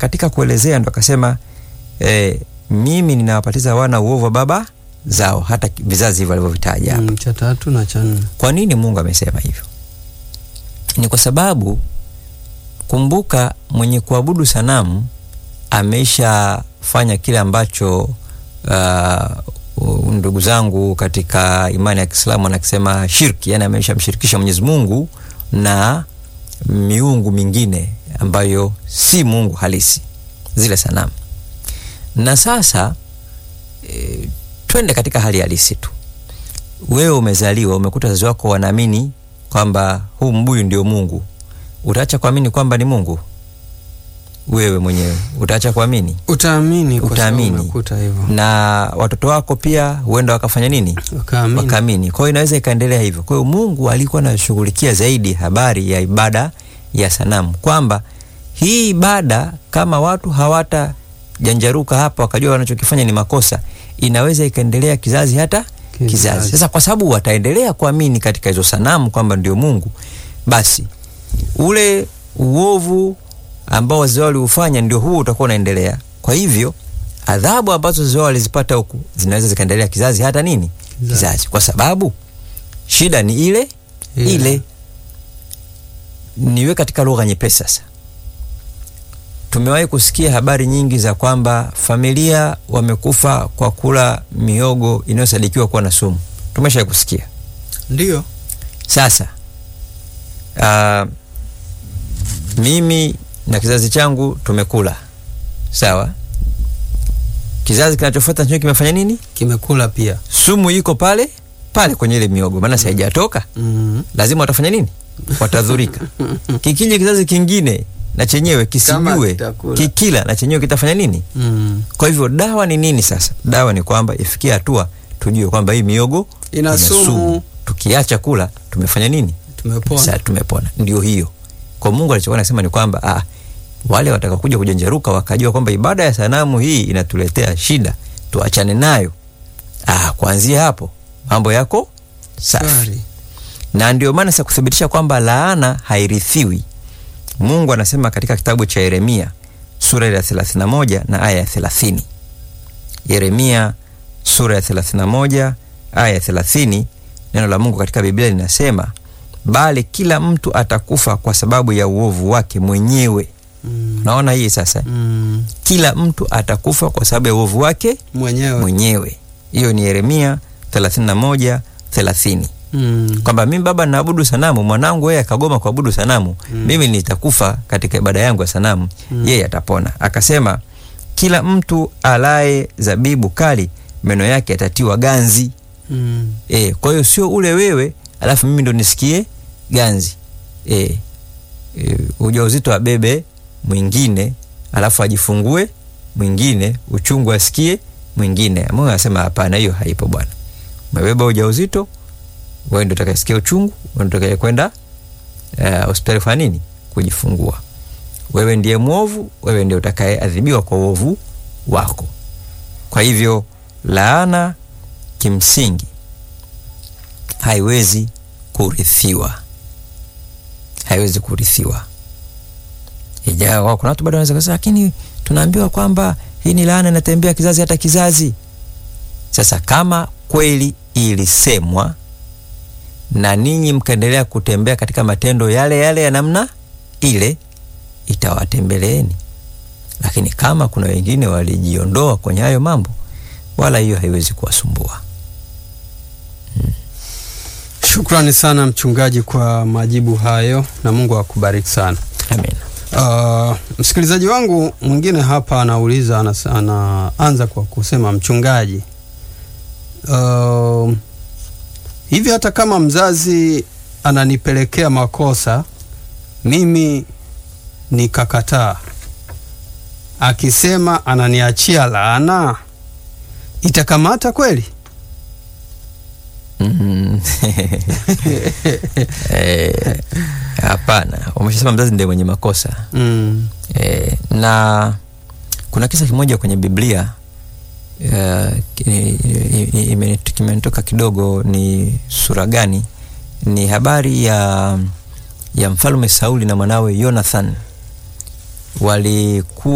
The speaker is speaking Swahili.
katika kuelezea ndo akasema eh, mimi ninawapatiza wana uovu wa baba zao, hata vizazi hivyo alivyovitaja hapa. Mm, cha tatu na cha nne. Kwa nini Mungu amesema hivyo? Ni kwa sababu kumbuka, mwenye kuabudu sanamu ameishafanya kile ambacho uh, ndugu zangu katika imani ya Kiislamu anakisema shirki, yani ameshamshirikisha Mwenyezi Mungu na miungu mingine ambayo si Mungu halisi, zile sanamu. Na sasa e, twende katika hali halisi tu wewe umezaliwa umekuta wazazi wako wanaamini kwamba huu mbuyu ndio Mungu, utaacha kuamini kwamba ni Mungu? Wewe mwenyewe utaacha kuamini? Utaamini kwa sababu Utaamini. umekuta hivyo. Na watoto wako pia huenda wakafanya nini? Wakaamini. Wakaamini. Kwa hiyo inaweza ikaendelea hivyo. Kwa hiyo Mungu alikuwa anashughulikia zaidi habari ya ibada ya sanamu, kwamba hii ibada kama watu hawata janjaruka hapa wakajua wanachokifanya ni makosa, inaweza ikaendelea kizazi hata Kizazi. kizazi. Sasa kwa sababu wataendelea kuamini katika hizo sanamu kwamba ndio Mungu, basi ule uovu ambao wazee wao waliufanya ndio huo utakuwa unaendelea. Kwa hivyo adhabu ambazo wazee wao walizipata huku zinaweza zikaendelea kizazi hata nini Kizazi. kizazi, kwa sababu shida ni ile Ile. ile. Niwe katika lugha nyepesi sasa. Tumewahi kusikia habari nyingi za kwamba familia wamekufa kwa kula miogo inayosadikiwa kuwa na sumu. Tumeshawahi kusikia. Ndio. Sasa uh, mimi na kizazi changu tumekula sawa, kizazi kinachofuata nacho kimefanya nini? Kimekula pia. Sumu iko pale pale kwenye ile miogo, maana si haijatoka Mm. lazima watafanya nini? Watadhurika. Kikija kizazi kingine na chenyewe kisijue, kitakula. kikila na chenyewe kitafanya nini? Mm. Kwa hivyo dawa ni nini sasa? Dawa ni kwamba ifikie hatua tujue kwamba hii miogo Ina sumu. Tukiacha kula tumefanya nini? Tumepona. Sasa tumepona. Ndio hiyo. Kwa Mungu alichokuwa anasema ni kwamba ah, wale watakakuja kujenjeruka wakajua kwamba ibada ya sanamu hii inatuletea shida, tuachane nayo. Ah, kuanzia hapo mambo yako safi Shwari. na ndio maana sasa kuthibitisha kwamba laana hairithiwi, Mungu anasema katika kitabu cha Yeremia sura ya 31 na aya ya 30. Yeremia sura ya 31 aya ya 30, neno la Mungu katika Biblia linasema, bali kila mtu atakufa kwa sababu ya uovu wake mwenyewe. Mm. Naona hii sasa, Mm. kila mtu atakufa kwa sababu ya uovu wake Mwenyewe. mwenyewe. Hiyo ni Yeremia 31 30 Mm. kwamba mimi baba naabudu sanamu, mwanangu yeye akagoma kuabudu sanamu, Mm. mimi nitakufa katika ibada yangu ya sanamu, Mm. yeye atapona. Akasema kila mtu alaye zabibu kali meno yake yatatiwa ganzi. Mm. E, kwa hiyo sio ule wewe alafu mimi ndo nisikie ganzi. E, e, ujauzito abebe mwingine alafu ajifungue mwingine, uchungu asikie mwingine. Mungu anasema hapana, hiyo haipo bwana. Umebeba ujauzito, wewe ndo utakayesikia uchungu, wewe ndo utakaye kwenda eh, hospitali kufanya nini? Kujifungua. Wewe ndiye mwovu, wewe ndiye utakayeadhibiwa kwa uovu wako. Kwa hivyo laana kimsingi haiwezi kurithiwa, haiwezi kurithiwa. Ijawa kuna watu bado wanaweza kusema, lakini tunaambiwa kwamba hii ni laana inatembea kizazi hata kizazi. Sasa kama kweli ilisemwa na ninyi mkaendelea kutembea katika matendo yale yale ya namna ile, itawatembeleeni. Lakini kama kuna wengine walijiondoa kwenye hayo mambo, wala hiyo haiwezi kuwasumbua. Shukrani sana mchungaji kwa majibu hayo na Mungu akubariki sana. Amen. Uh, msikilizaji wangu mwingine hapa anauliza anas, anaanza kwa kusema mchungaji, uh, hivi hata kama mzazi ananipelekea makosa mimi nikakataa, akisema ananiachia laana, itakamata kweli? Mm. Eh, Hapana, umeshasema mzazi ndiye mwenye makosa Mm. e, na kuna kisa kimoja kwenye Biblia eh, ki- i- i- kimenitoka kidogo, ni sura gani? Ni habari ya ya mfalme Sauli na mwanawe Jonathan walikuwa